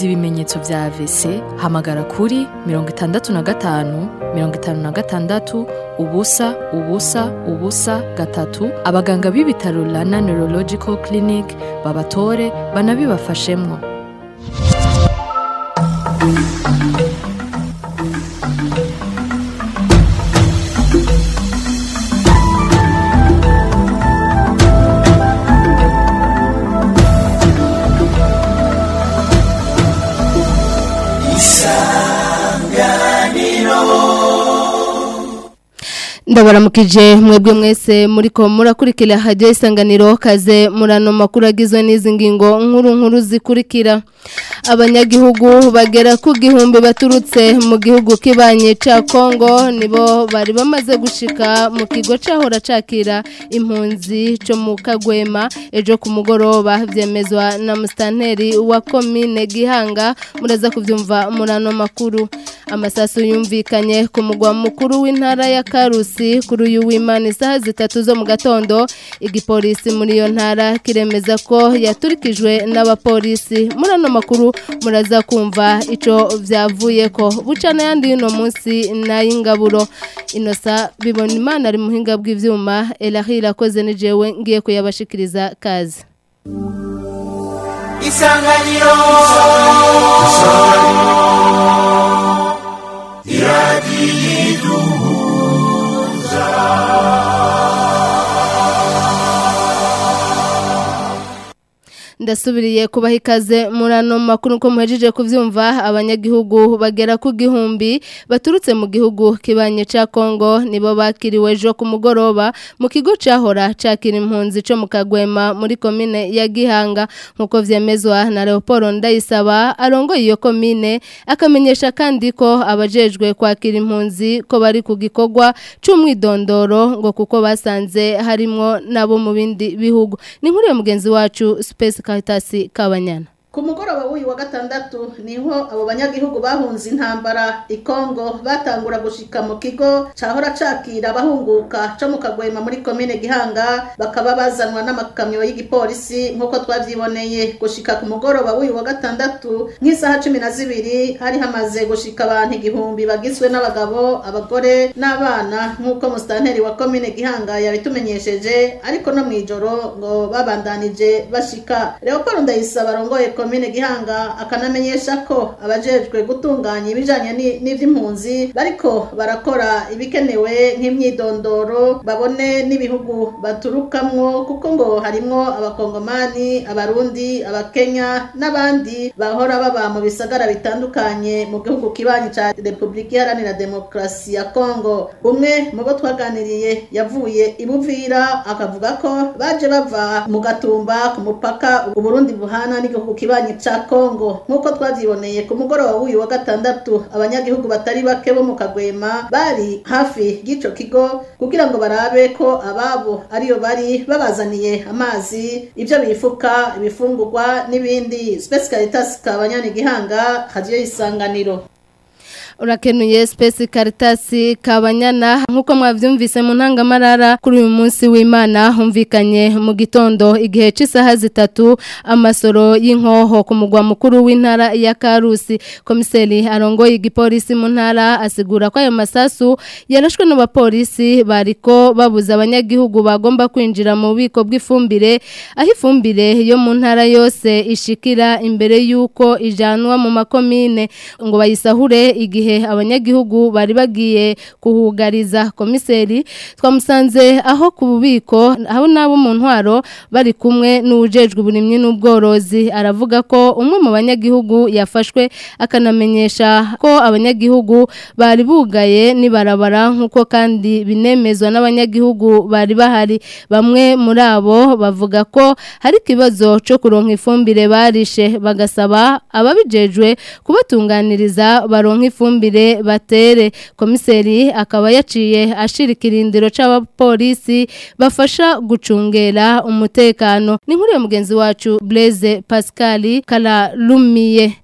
wumvise ibimenyetso vya AVC hamagara kuri mirongo itandatu na gatanu mirongo itanu na gatandatu ubusa ubusa ubusa gatatu abaganga b'ibitaro Rana Neurological Clinic babatore banabibafashemwo ndabaramukije mwebwe mwese muriko murakurikira hajya isanganiro kaze murano makuru agizwe n'izi ngingo nkuru nkuru zikurikira abanyagihugu bagera ku gihumbi baturutse mu gihugu kibanye ca Kongo nibo bari bamaze gushika mu kigo cahora cakira impunzi co mu Kagwema ejo ku mugoroba vyemezwa na mustanteri wa commune Gihanga muraza kuvyumva murano makuru amasasu yumvikanye ku mugwa mukuru w'intara ya Karusi kuri uyu w'Imana isaha zitatu zo mu gatondo igipolisi muri iyo ntara kiremeza ko yaturikijwe n'abapolisi murano makuru muraza kumva ico vyavuye ko bucana yandi uno munsi nayingaburo inosa bibona imana ari muhinga bw'ivyuma elahira akoze ni jewe ngiye kuyabashikiriza kazi isanganiro iradiyiduhuza ndasubiriye kubaha ikaze murano makuru ko muhejeje kuvyumva abanyagihugu bagera ku gihumbi baturutse mu gihugu kibanye ca Kongo nibo bakiriwe ejo ku mugoroba mu kigo cahora cakira impunzi co mu Kagwema muri komine ya Gihanga nkuko vyemezwa na Leopold Ndayisaba arongoye iyo komine akamenyesha kandi ko abajejwe kwakira impunzi ko bari ku gikorwa c'umwidondoro ngo kuko basanze harimwo nabo mu bindi bihugu ni nkuru ya mugenzi wacu Space Caritas Kabanyana ku mugoroba w'uyu wa gatandatu niho abo banyagihugu bahunze intambara i Kongo batangura gushika mu kigo cahora cakira abahunguka co mu Kagwema muri komine Gihanga bakaba bazanwa n'amakamyo y'igipolisi nk'uko twavyiboneye gushika ku mugoroba w'uyu wa gatandatu nk'isaha cumi na zibiri hari hamaze gushika abantu igihumbi bagizwe n'abagabo abagore n'abana nk'uko musitanteri wa komine Gihanga yabitumenyesheje ariko no mw'ijoro ngo babandanije bashika Leopold Ndayisaba arongoye komine Gihanga akanamenyesha ko abajejwe gutunganya ibijanye n'ivy'impunzi bariko barakora ibikenewe nk'imyidondoro babone n'ibihugu baturukamwo kuko ngo harimwo abakongomani abarundi abakenya n'abandi bahora baba mu bisagara bitandukanye mu gihugu kibanyi ca Republika Iharanira Demokarasi ya Kongo umwe mu bo twaganiriye yavuye ibuvira akavuga ko baje bava mu gatumba ku mupaka Uburundi buhana n'igihugu kibanyi ca Kongo nk'uko twavyiboneye ku mugoroba w'uyu wa gatandatu abanyagihugu batari bake bo mu Kagwema bari hafi y'ico kigo kugira ngo barabe ko ababo ariyo bari babazaniye amazi ivyo bifuka ibifungurwa n'ibindi Space Caritas kabanyani gihanga hajiyo isanganiro urakenuye Space Caritas Kabanyana nkuko mwavyumvise mu ntangamarara kuri uyu munsi w'Imana humvikanye mu gitondo igihe c'isaha zitatu amasoro y'inkoho ku mugwa mukuru w'intara ya Karusi komiseri arongoye igipolisi mu ntara asigura ko ayo masasu yarashwe n'abapolisi bariko babuza abanyagihugu bagomba kwinjira mu bubiko bw'ifumbire aho ifumbire yo mu ntara yose ishikira imbere y'uko ijanwa mu makomine ngo bayisahure igihe abanyagihugu bari bagiye kuhugariza komiseri twamusanze aho ku bubiko aho nabo mu ntwaro bari kumwe n'ujejwe uburimyi n'ubworozi aravuga ko umwe mu banyagihugu yafashwe akanamenyesha ko abanyagihugu bari bugaye nibarabara nk'uko kandi binemezwa n'abanyagihugu bari bahari bamwe muri abo bavuga ko hari ikibazo cyo kuronka ifumbire barishe bagasaba ababijejwe kubatunganiriza baronka ifumbire batere komiseri akaba yaciye ashira ikirindiro c'abapolisi bafasha gucungera umutekano ni nkuru ya mugenzi wacu Blaise Pascal Kalalumiye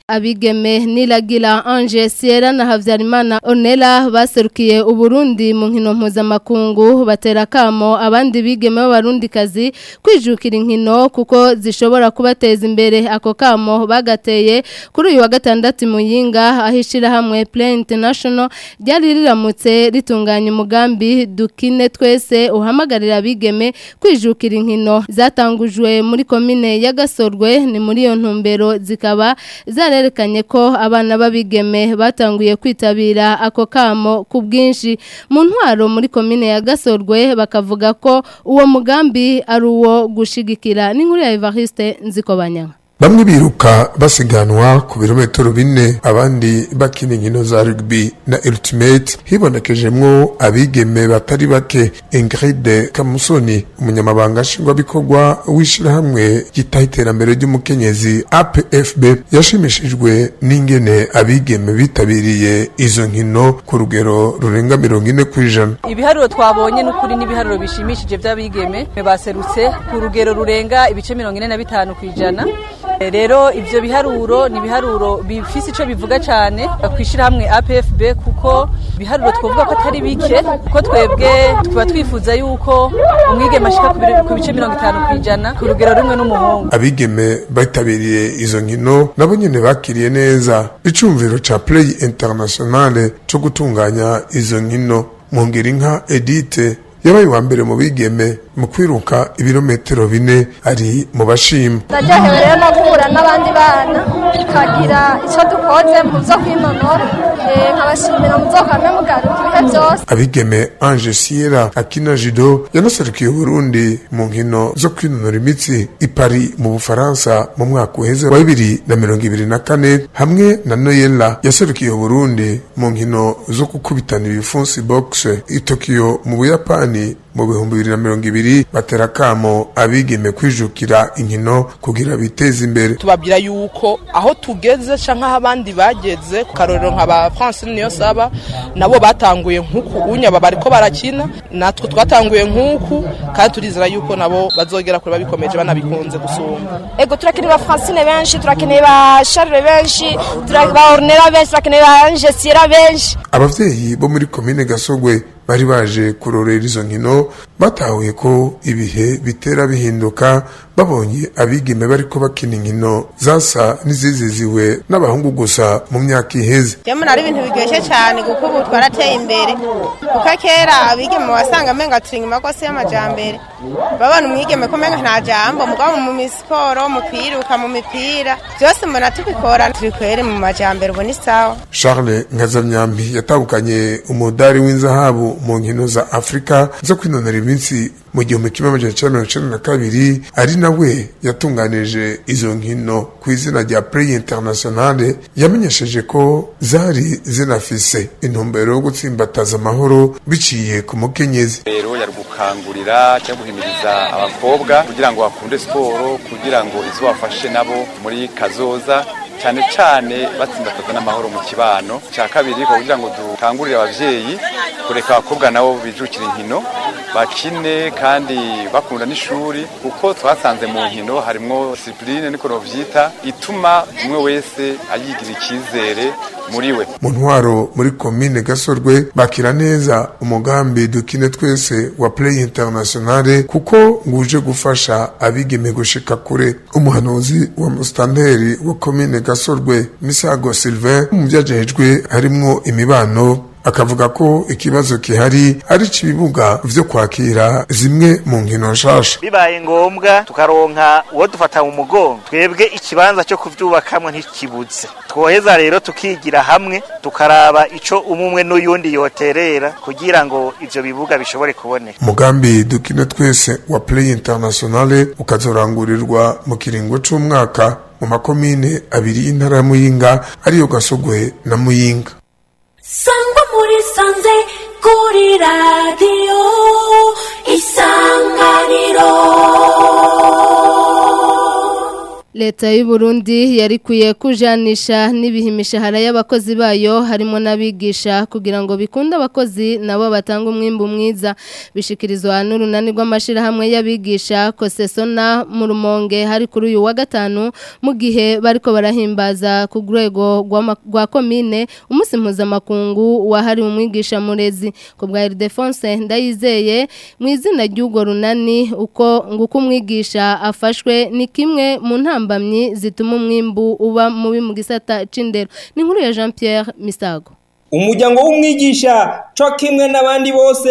abigeme niragira Ange Sierra na Havyarimana Onela baserukiye uburundi mu nkino mpuzamakungu batera kamo abandi bigeme b'abarundikazi kwijukira inkino kuko zishobora kubateza imbere ako kamo bagateye kuri uyu wa gatandatu muyinga ahishira hamwe Play International ryari riramutse ritunganya umugambi dukine twese uhamagarira abigeme kwijukira inkino zatangujwe muri komine ya Gasorwe ni muri iyo ntumbero zikaba zarerekanye ko abana babigeme batanguye kwitabira ako kamo ku bwinshi mu ntwaro muri komine ya Gasorwe bakavuga ko uwo mugambi ari uwo gushigikira n'inkuru ya Evariste Nzikobanyanga Bamwe biruka basiganwa ku birometero bine abandi bakina inkino za rugby na ultimate hibonekejemwo abigeme batari bake Ingrid Kamusoni umunyamabanga nshingwabikorwa w'ishirahamwe gitaha iterambere ry'umukenyezi APFB yashimishijwe n'ingene abigeme bitabiriye izo nkino ku rugero rurenga mirongo ine ku ijana ibiharuro twabonye n'ukuri n'ibiharuro bishimishije by'abigeme baserutse ku rugero rurenga ibice mirongo ine na bitanu ku ijana rero ivyo biharuro ni biharuro bifise ico bivuga cyane kwishira hamwe APFB kuko biharuro twovuga ko atari bike kuko twebwe tuba twifuza yuko umwigeme ashika ku bice 50 kwijana ku rugero rumwe n'umuhungu abigeme bitabiriye izo nkino nabo nyene bakiriye neza icumviro ca Play Internationale co gutunganya izo nkino mwongera inka Edite yabaye uwa mbere mu bigeme mu kwiruka ibirometero bine ari mu bashima ndaryohewe rero no guhura n'abandi bana tukagira icyo dukoze mu byo kwinonora nkabashimira mu byo kwame mugaruka ibihe byose abigeme Ange Sierra akina judo yanaserukiye Burundi mu nkino zo kwinonora imitsi i Paris mu Bufaransa mu mwaka uheze wa bibiri na mirongo ibiri na kane hamwe na Noella yaserukiye Burundi mu nkino zo gukubitana ibifunsi box i Tokyo mu Buyapani mu bihumbi bibiri na mirongo ibiri batera kamo abigeme kwijukira inkino kugira biteze imbere tubabwira yuko aho tugeze canke aho abandi bageze ku karorero nka ba Francine niyo saba nabo batanguye nk'uku unya baba bariko barakina natwe twatanguye nk'uku kandi turizera yuko nabo bazogera kure babikomeje banabikunze gusumba ego turakeneye ba Francine benshi turakeneye ba Charles benshi turakeneye ba Ornella benshi turakeneye ba Ange Sierra benshi abavyeyi bo muri komine Gasogwe bari baje kurorera izo nkino batahuye ko ibihe bitera bihinduka babonye abigeme bariko bakina inkino zasa n'iziziziwe n'abahungu gusa mu myaka iheze Jemwe ari ibintu biryoshye cyane kuko ubu twarateye imbere kuko kera abigeme wasanga amenga turi inyuma rwose y'amajambere babona umwigeme ko umenga nta jambo mugabo mu misiporo mu kwiruka mu mipira byose mbona tubikora turi kwere mu majambere ubona isawa Charles Nkazamyambi yatahukanye umudari w'inzahabu mu nkino za Afrika zo kwinonora iminsi mu gihumbi kimwe amajana icenda mirongo icenda na kabiri ari nawe yatunganije izo nkino ku izina rya Play Internationale yamenyesheje ko zari zinafise intumbero yo gutsimbataza amahoro biciye ku mukenyezi rero yari gukangurira cyangwa guhimiriza abakobwa kugira ngo bakunde siporo kugira ngo izobafashe nabo muri kazoza cyane cyane batsimbataza n'amahoro mu kibano cya kabiri kugira ngo dukangurire abavyeyi kureka abakobwa nabo bijukira inkino bakine kandi bakunda n'ishuri kuko twasanze mu nkino harimwo discipline niko novyita ituma umwe wese ayigira icyizere muri we mu ntwaro muri komine gasorwe bakira neza umugambi dukine twese wa play internationale kuko nguje gufasha abigeme gushika kure umuhanuzi wa mustanteri wa komine gasorwe misago sylvain mu byajejwe harimwo imibano akavuga ko ikibazo kihari ari ibibuga vyo kwakira zimwe mu nkino nshasha bibaye ngombwa tukaronka uwo dufata mu mugongo twebwe ikibanza cyo kuvyubakamwe ntikibuze twoheza rero tukigira hamwe tukaraba ico umumwe n'uyundi yoterera kugira ngo ivyo bibuga bishobore kuboneka umugambi dukine twese wa play internationale ukazorangurirwa mu kiringo c'umwaka mu makomine abiri y'intara ya muyinga ariyo gasogwe na muyinga sangwa muri sanze kuri radiyo isanganiro Leta y'u Burundi yarikuye kujanisha n'ibihe imishahara y'abakozi bayo harimo n'abigisha kugira ngo bikunde abakozi nabo batanga umwimbu mwiza bishikirizwa n'urunani rw'amashirahamwe y'abigisha Kosesona mu Rumonge hari kuri uyu wa gatanu mu gihe bariko barahimbaza ku rwego rw'ama- rwa komine umunsi mpuzamakungu wahariwe umwigisha murezi ku bwa Ildefonse ndayizeye mu izina ry'urwo runani uko nguko umwigisha afashwe ni kimwe mu ntambamyi zituma umwimbu uba mubi mu gisata c'indero ni inkuru ya Jean Pierre Misago umuryango w'umwigisha co kimwe n'abandi bose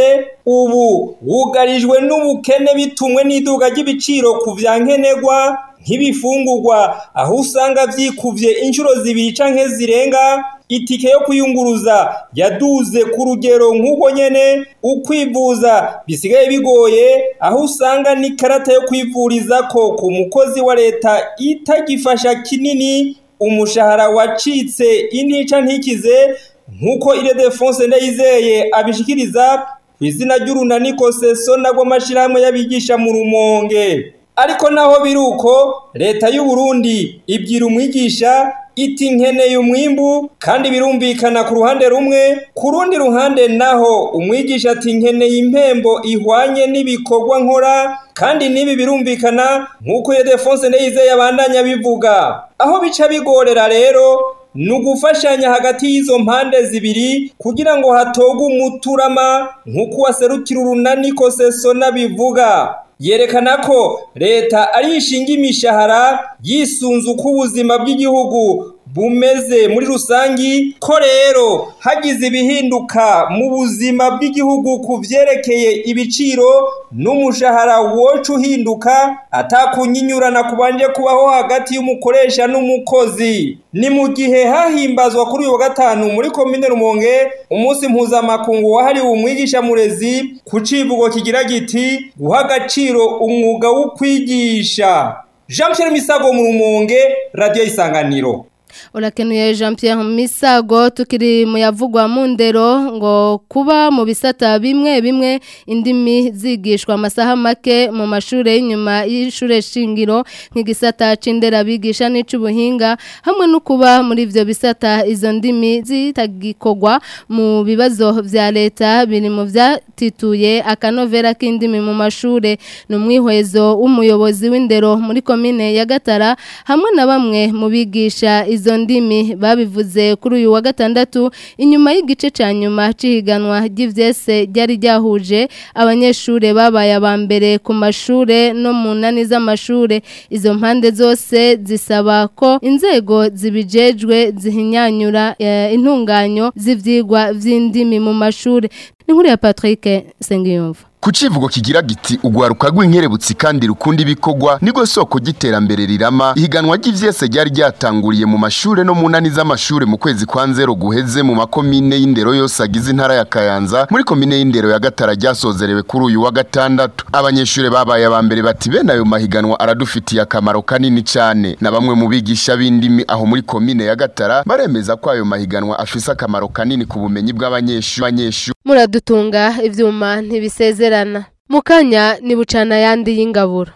ubu wugarijwe n'ubukene bitumwe n'iduga ry'ibiciro ku vya nkenerwa nk'ibifungurwa aho usanga vyikuvye inshuro zibiri canke zirenga itike yo kuyunguruza yaduze ku rugero nk'ubwo nyene ukwivuza bisigaye bigoye aho usanga n'ikarata yo kwivurizako ku mukozi wa leta itagifasha kinini umushahara wacitse intica ntikize nk'uko ile defonse ndayizeye abishikiriza ku izina ry'urunani kosesona rw'amashirahamwe y'abigisha mu rumonge ariko naho biri uko leta y'u Burundi ibwira umwigisha iti nkeneye umwimbu kandi birumvikana ku ruhande rumwe ku rundi ruhande naho umwigisha ati nkeneye impembo ihwanye n'ibikorwa nkora kandi n'ibi birumvikana nk'uko iyo defonse ndayizeye abandanya bivuga aho bica bigorera rero ni ugufashanya hagati y'izo mpande zibiri kugira ngo hatogwe umuturama nk'uko waserukira urunani kosesona bivuga yerekana ko leta ari ishinga imishahara yisunze uko ubuzima bw'igihugu bumeze muri rusangi ko rero hagize ibihinduka mu buzima bw'igihugu ku vyerekeye ibiciro n'umushahara woca uhinduka atakunyinyurana kubanje kubaho hagati y'umukoresha n'umukozi ni mu gihe hahimbazwa kuri uyu wa gatanu muri komine rumonge umunsi mpuzamakungu wahariwe umwigisha murezi ku civugo kigira giti guha agaciro umwuga wo kwigisha jean pierre misago mu rumonge radiyo isanganiro urakenuye jean Pierre misago tukiri mu yavugwa mu ndero ngo kuba mu bisata bimwe bimwe indimi zigishwa amasaha make mu mashuri y'inyuma y'ishure shingiro nk'igisata c'indera bigisha n'ic'ubuhinga hamwe no kuba muri ivyo bisata izo ndimi zitagikorwa mu bibazo vya leta biri mu vyatituye akanovera k'indimi mu mashure ni umwihwezo w'umuyobozi w'indero muri komine ya Gatara hamwe na bamwe mu bigisha izo ndimi babivuze kuri uyu wa gatandatu inyuma y'igice cya nyuma cy'ihiganwa ry'ivyese ryari ryahuje abanyeshure babaye aba mbere ku mashure no mu nani z'amashure izo mpande zose zisaba ko inzego zibijejwe zihinyanyura eh, intunganyo z'ivyigwa vy'indimi mu mashure ni nkuru ya Patrick Sengiyumva ku civugo kigira giti ugwaruka rw'inkerebutsi kandi rukunda ibikorwa nigo soko ry'iterambere rirama ihiganwa ry'ivyese ryari ryatanguriye mu mashure no mu nani z'amashure mu kwezi kwa nzero guheze mu makomine y'indero yose agize intara ya Kayanza muri komine y'indero ya Gatara ryasozerewe kuri uyu wa gatandatu abanyeshure babaye aba mbere bati bene ayo mahiganwa aradufitiye akamaro kanini cane na bamwe mu bigisha b'indimi aho muri komine ya Gatara baremeza ko ayo mahiganwa afise akamaro kanini ku bumenyi bw'abanyeshure muradutunga ivyuma ntibisezerana mukanya ni bucana yandi y'ingaburo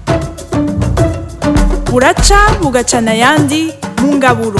buraca bugacana ayandi mu ngaburo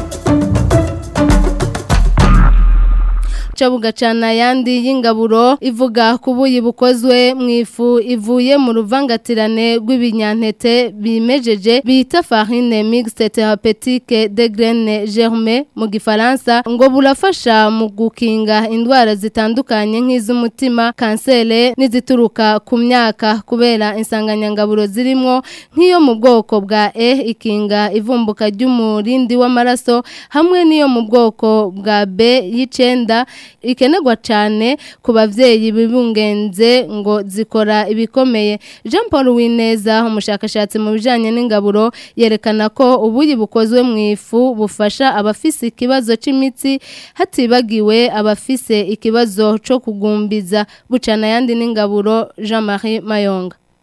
ca bugacana yandi y'ingaburo ivuga ku buyi bukozwe mu ifu ivuye mu ruvangatirane rw'ibinyantete bimejeje bita farine mixte thérapeutique de graines germées mu gifaransa ngo burafasha mu gukinga indwara zitandukanye nk'iz'umutima kansere n'izituruka ku myaka kubera insanganyangaburo zirimo nk'iyo mu bwoko bwa E ikinga ivumbuka ry'umurindi w'amaraso hamwe n'iyo mu bwoko bwa B y'icenda ikenerwa cyane ku bavyeyi bibungenze ngo zikora ibikomeye Jean Paul Wineza umushakashatsi mu bijanye n'ingaburo yerekana ko ubuyi bukozwe mu ifu bufasha abafise ikibazo c'imitsi hatibagiwe abafise ikibazo co kugumbiza bucana yandi n'ingaburo Jean-Marie Mayonga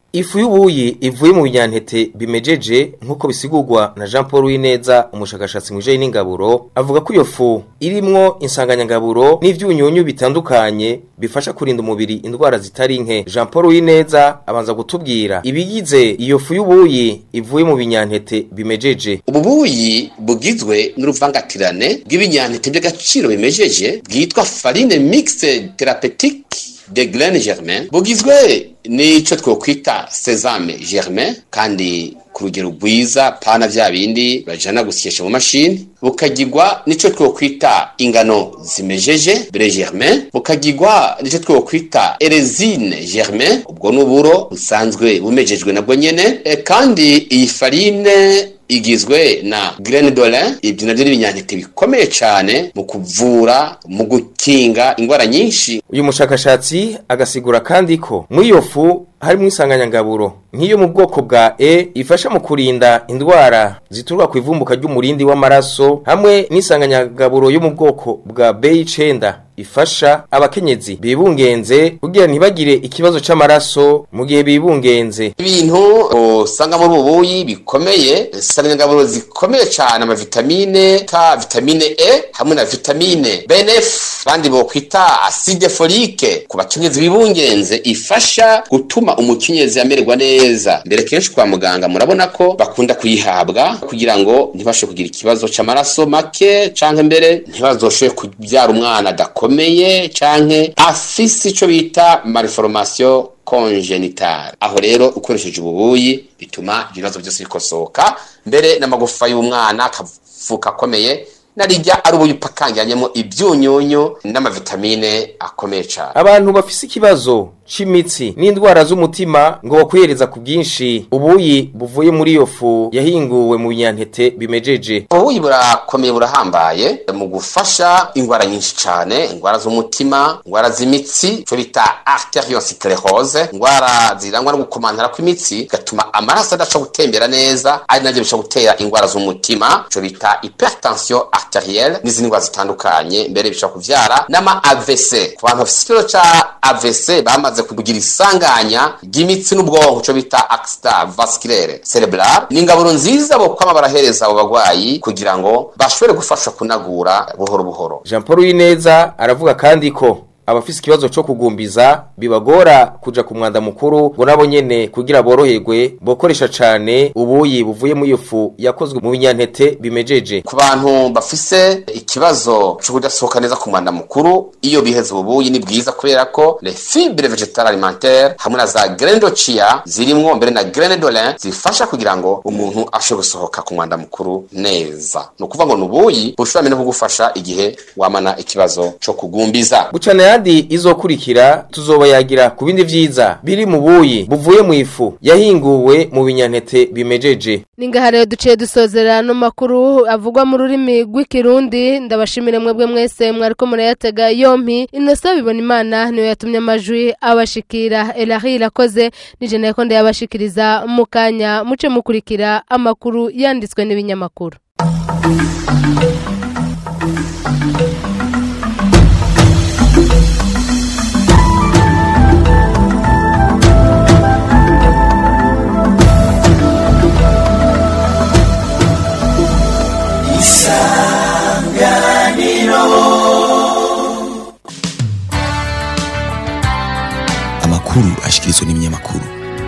Ifu y'ubuyi ivuye mu binyantete bimejeje nk'uko bisigurwa na Jean Paul Wineza umushakashatsi mu bijanye n'ingaburo avuga ko iyo fu irimwo insanganyangaburo n'ivyunyunyu bitandukanye bifasha kurinda umubiri indwara zitari nke Jean Paul Wineza abanza gutubwira ibigize iyo fu y'ubuyi ivuye mu binyantete bimejeje ububuyi bugizwe n'uruvangatirane bw'ibinyantete by'agaciro bimejeje bwitwa farine mixte thérapeutique de graines germain bugizwe n'ico twokwita sesame germain kandi ku rugero rwiza pana vya bindi bajana gusyesha mu mashini bukagirwa nico twokwita ingano zimejeje bre germain bukagirwa nico twokwita erezine germain ubwo n'uburo busanzwe bumejejwe nabwo nyene e, kandi iyi farine igizwe na graine d'olin ibyo navyo ni ibinyantete bikomeye cyane mu kuvura mu gukinga indwara nyinshi uyu mushakashatsi agasigura kandi ko muri iyo fu harimo insanganyangaburo nk'iyo mu bwoko bwa E ifasha mu kurinda indwara zituruka ku ivumbuka ry'umurindi w'amaraso hamwe n'insanganyangaburo yo mu bwoko bwa B9 ifasha abakenyezi bibungenze kugira ntibagire ikibazo c'amaraso mu gihe bibungenze ibintu usanga muri ubuyi bikomeye insanganyangaburo zikomeye cyane amavitamine ka vitamine E hamwe na vitamine BNF bandi bo kwita acide folique ku bakenyezi bibungenze ifasha gutuma umukenyezi amererwa neza mbere kenshi kwa muganga murabona ko bakunda kuyihabwa kugira ngo ntibashe kugira ikibazo c'amaraso make canke mbere ntibazoshobe kubyara umwana adakomeye canke afise ico bita malformation congenital aho rero ukoresheje ububuyi bituma ibibazo byose bikosoka mbere n'amagufa y'umwana akavuka akomeye narijya ari ubuyi pakangiranyemo ibyunyunyu n'amavitamine akomeye cyane abantu bafise ikibazo c'imitsi n'indwara z'umutima ngo bakwiyereza ku bwinshi ubuyi buvuye muri iyo fu yahinguwe mu binyantete bimejeje ubuyi burakomeye burahambaye mu gufasha indwara nyinshi cyane indwara z'umutima indwara z'imitsi icyo bita arteriosclerose indwara zirangwa no gukomantara kw'imitsi bigatuma amaraso adaca gutembera neza ari nabyo bishobora gutera indwara z'umutima icyo bita hypertension arterielle n'izindi ndwara zitandukanye mbere bishobora kuvyara n'ama AVC ku bantu bafite ikibazo ca AVC bamaze kugira isanganya ry'imitsi n'ubwonko cyo bita accident vasculaire cerebral ni ingaburo nziza bo kwama barahereza abo bagwayi kugira ngo bashobore gufasha kunagura buhoro buhoro Jean Paul Wineza aravuga kandi ko abafise ikibazo cyo kugumbiza bibagora kuja ku mwanda mukuru ngo nabo nyene kugira boroherwe bokoresha cane ubuyi buvuye mu iyo fu yakozwe mu binyantete bimejeje ku bantu bafise ikibazo cyo kudasohoka neza ku mwanda mukuru iyo biheze ubuyi ni bwiza kubera ko les fibres végétales alimentaires hamwe na za graines de chia zirimwo mbere na graines d'olin zifasha kugira ngo umuntu ashobore gusohoka ku mwanda mukuru neza ni ukuvuga ngo ni ubuyi bushobora no kugufasha igihe wamana ikibazo cyo kugumbiza gucana yandi izokurikira tuzobayagira ku bindi vyiza biri mu buyi buvuye mu ifu yahinguwe mu binyantete bimejeje Ningaha rero duciye dusozera no makuru avugwa mu rurimi rw'ikirundi ndabashimire mwebwe mwese mwariko murayatega yompi inosa bibona imana niyo yatumye amajwi abashikira Elahi irakoze nije nayo ndayabashikiriza mu kanya muce mukurikira amakuru yanditswe n'ibinyamakuru amakuru ashikirizwa n'ibinyamakuru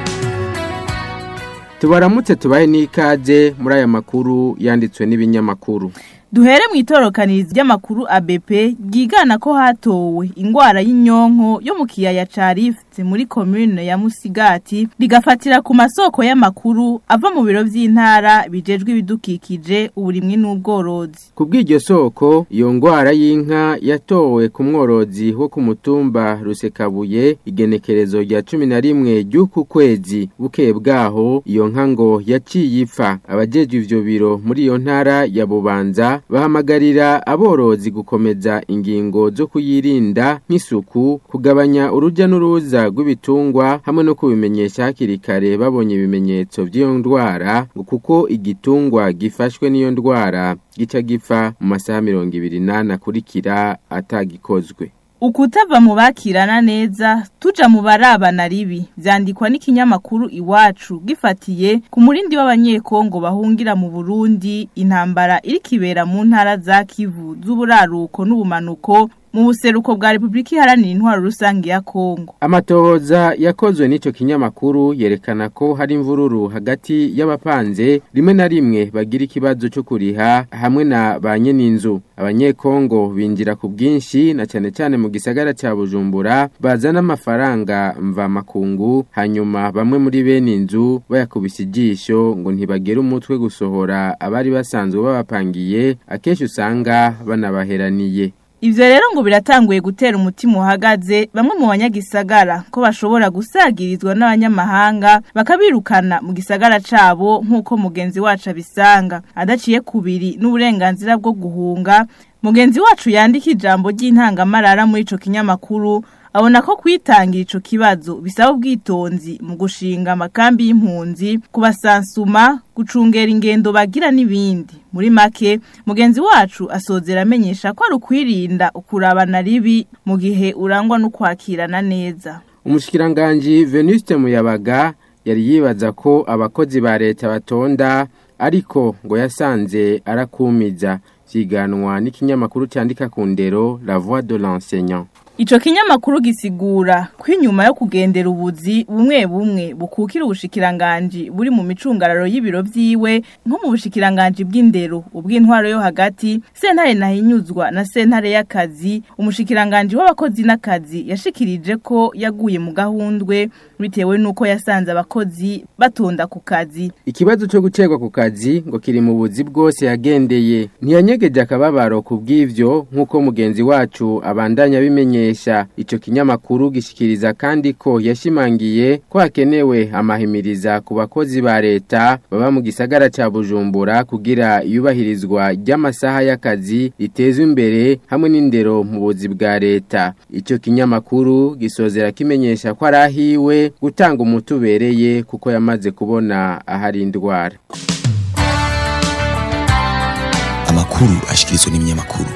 tubaramutse tubaye n'ikaze muri aya makuru yanditswe n'ibinyamakuru duhere mu itorokanirizo ry'amakuru ABP ryigana ko hatowe ingwara y'inyonko yo mu kiyaya ca Rift muri commune ya Musigati rigafatira ku masoko y'amakuru ava mu biro vy'intara bijejwe ibidukikije uburimwe n'ubworozi ku bw'iryo soko iyo ngwara y'inka yatowe ku mworozi wo ku mutumba Rusekabuye igenekerezo rya cumi na rimwe ry'uku kwezi bukeye bwaho iyo nka ngo yaciye ipfa abajejwe ivyo biro muri iyo ntara ya Bubanza bahamagarira aborozi gukomeza ingingo zo kuyirinda nk'isuku kugabanya urujya n'uruza rw'ibitungwa hamwe no kubimenyesha hakiri kare babonye ibimenyetso by'iyo ndwara ngo kuko igitungwa gifashwe n'iyo ndwara gica gipfa mu masaha mirongo ibiri n'ane akurikira atagikozwe ukutava mu bakirana neza tuja mu barabana ribi vyandikwa n'ikinyamakuru iwacu gifatiye ku murindi w'abanyekongo bahungira mu Burundi intambara iri kibera mu ntara za Kivu z'uburaruko n'ubumanuko mu buseruko bwa Republika Iharanira Intwaro Rusange ya Kongo Amatohoza yakozwe n'ico kinyamakuru yerekana ko hari imvururu hagati y'abapanze rimwe na rimwe bagira ikibazo cyo kuriha hamwe na ba nyeninzu abanyekongo binjira ku bwinshi na cyane cyane mu gisagara cya Bujumbura bazana amafaranga mva makungu hanyuma bamwe muri bene inzu bayakubise ijisho ngo ntibagere umutwe gusohora abari basanzwe babapangiye akenshi usanga banabaheraniye Ivyo rero ngo biratanguye gutera umutima uhagaze bamwe mu banyagisagara ko bashobora gusagirizwa n'abanyamahanga bakabirukana mu gisagara cabo nk'uko mugenzi wacu abisanga adaciye kubiri n'uburenganzira bwo guhunga mugenzi wacu yandika ijambo ry'intangamarara muri ico kinyamakuru abona ko kwitangira ico kibazo bisaba ubwitonzi mu gushinga amakambi y'impunzi kubasansuma gucungera ingendo bagira n'ibindi muri make mugenzi wacu asozera amenyesha ko ari ukwirinda ukurabana ribi mu gihe urangwa no kwakirana neza umushikiranganji Venuste Muyabaga yari yibaza ko abakozi ba leta batonda ariko ngo yasanze arakumiza vyiganwa n'ikinyamakuru cyandika ku ndero La Voix de l'enseignant Ico kinyamakuru gisigura ko inyuma yo kugendera ubuzi bumwe bumwe bukukira ubushikiranganji buri mu micungararo y'ibiro vyiwe nko mu bushikiranganji bw'indero ubw'intwaro yo hagati sentare nahinyuzwa na sentare y'akazi umushikiranganji w'abakozi n'akazi yashikirije ko yaguye mu gahundwe bitewe nuko yasanze abakozi batonda ku kazi Ikibazo cyo gucegwa ku kazi ngo kiri mu buzi bwose yagendeye ntiyanyegeje akababaro ku bw'ivyo nk'uko mugenzi wacu abandanya bimenye kumenyesha ico kinyamakuru gishikiriza kandi ko yashimangiye ko hakenewe amahimiriza ku bakozi ba leta baba mu gisagara ca Bujumbura kugira iyubahirizwa ry'amasaha y'akazi ritezwe imbere hamwe n'indero mu buzi bwa leta ico kinyamakuru gisozera kimenyesha ko arahiwe gutanga umuti ubereye kuko yamaze kubona ahari indwara amakuru ashikirizwa n'ibinyamakuru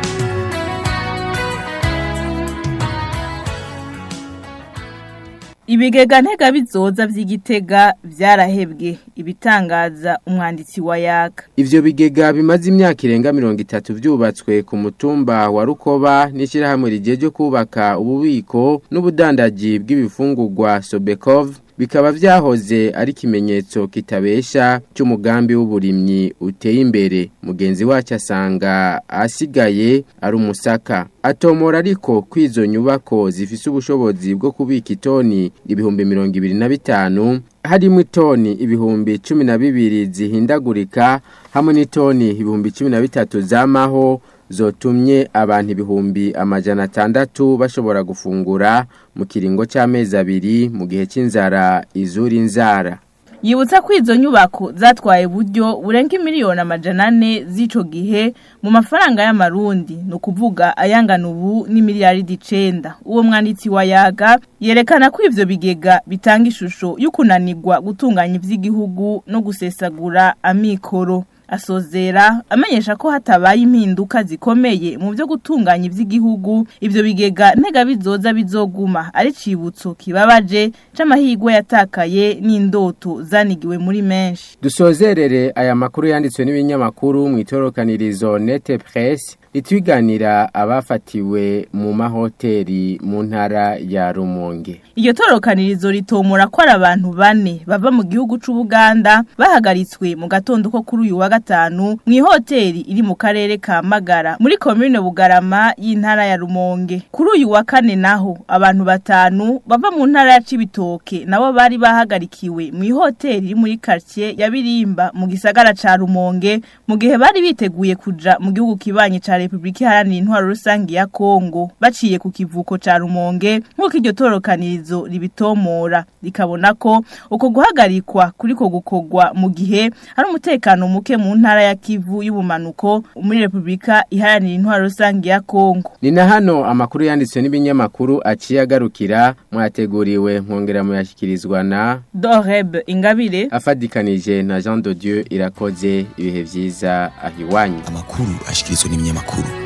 Ibigega ntega bizoza vy'igitega vyarahebwe ibitangaza umwanditsi wa yaka. Ivyo bigega bimaze imyaka irenga mirongo itatu vyubatswe ku mutumba wa Rukoba n'ishirahamwe rijeje kubaka ububiko n'ubudandaji bw'ibifungurwa Sobekov bikaba vyahoze ari kimenyetso kitabesha cy'umugambi w'uburimyi uteye imbere mugenzi wacu asanga asigaye ari umusaka atomora ariko kwizo nyubako zifise ubushobozi bwo kubika itoni ibihumbi mirongo ibiri na bitanu harimo itoni ibihumbi cumi na bibiri zihindagurika hamwe n'itoni ibihumbi cumi na bitatu zamaho zotumye abantu ibihumbi amajana atandatu bashobora gufungura mu kiringo cy'amezi abiri mu gihe cy'inzara izura inzara Yibutsa ko izo nyubako zatwaye buryo burenga miliyoni amajana ane z'ico gihe mu mafaranga y'amarundi no kuvuga ayangana ubu ni miliyaridi icenda uwo mwanditsi wa yaga yerekana ko ivyo bigega bitanga ishusho y'ukunanirwa gutunganya ivy'igihugu no gusesagura amikoro asozera amenyesha ko hatabaye impinduka zikomeye mu byo gutunganya iby'igihugu ibyo bigega ntega bizoza bizoguma ari cibutso kibabaje c'amahigwe yatakaye n'indoto zanigiwe muri menshi dusozerere aya makuru yanditswe n'ibinyamakuru mu itorokanirizo nete presse itwiganira abafatiwe mu mahoteli mu ntara ya Rumonge Iyo torokanirizo ritomora ko ari abantu bane bava mu gihugu c'Ubuganda bahagaritswe mu gatondo ko kuri uyu wa gatanu mu ihoteli iri mu karere ka Magara muri commune Bugarama y'intara ya Rumonge kuri uyu wa kane naho abantu batanu bava mu ntara ya Cibitoke nabo bari bahagarikiwe mu ihoteli iri muri quartier ya Birimba mu gisagara ca Rumonge mu gihe bari biteguye kuja mu gihugu kibanye ca Republika Iharanira Intwaro Rusangi ya Kongo baciye ku kivuko ca Rumonge nk'uko iryo torokanirizo ribitomora rikabona ko uko guhagarikwa kuriko gukogwa mu gihe hari umutekano muke mu ntara ya Kivu y'ubumanuko muri Republika Iharanira Intwaro Rusangi ya Kongo ni na hano amakuru yanditswe n'ibinyamakuru aciye agarukira mwateguriwe mwongera muyashyikirizwa na Doreb Ingabire afadikanije na Jean de Dieu irakoze ibihe vyiza ahiwanyu amakuru ashikirizwa n'ibinyamakuru